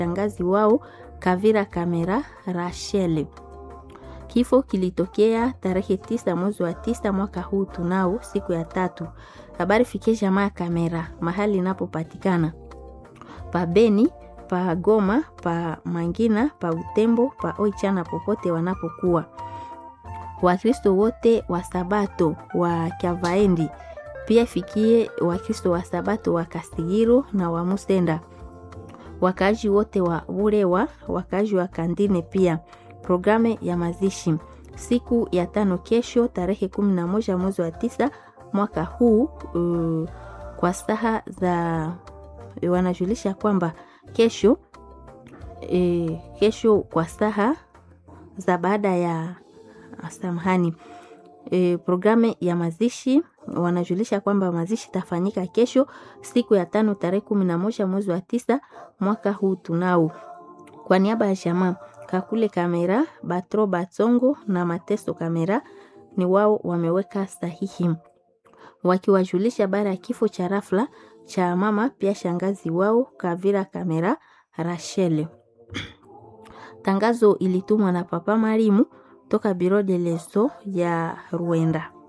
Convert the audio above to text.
shangazi wao Kavira Kamera Rachel. Kifo kilitokea tarehe tisa mwezi wa tisa mwaka huu tunao siku ya tatu. Habari fikie jamaa ya Kamera mahali inapopatikana pa Beni, pa Goma, pa Mangina, pa Utembo, pa Oichana, popote wanapokuwa. Wakristo wote wa Sabato wa Kyavaendi pia fikie Wakristo wa Sabato wa Kasigiro na wa Musenda, wakaaji wote wa Burewa, wakaaji wa Kandine pia Programu ya mazishi siku ya tano kesho tarehe kumi na moja mwezi wa tisa mwaka huu uh, kwa saha za wanajulisha kwamba kesho e, kesho kwa saha za baada ya samahani e, programu ya mazishi wanajulisha kwamba mazishi itafanyika kesho siku ya tano tarehe kumi na moja mwezi wa tisa mwaka huu tunao kwa niaba ya jamaa Kakule Kamera, Batro Batsongo na Mateso Kamera ni wao wameweka sahihi wakiwajulisha baada ya kifo cha rafla cha mama pia shangazi wao Kavira Kamera Rachel. Tangazo ilitumwa na Papa Marimu toka Biro de Leso ya Rwanda.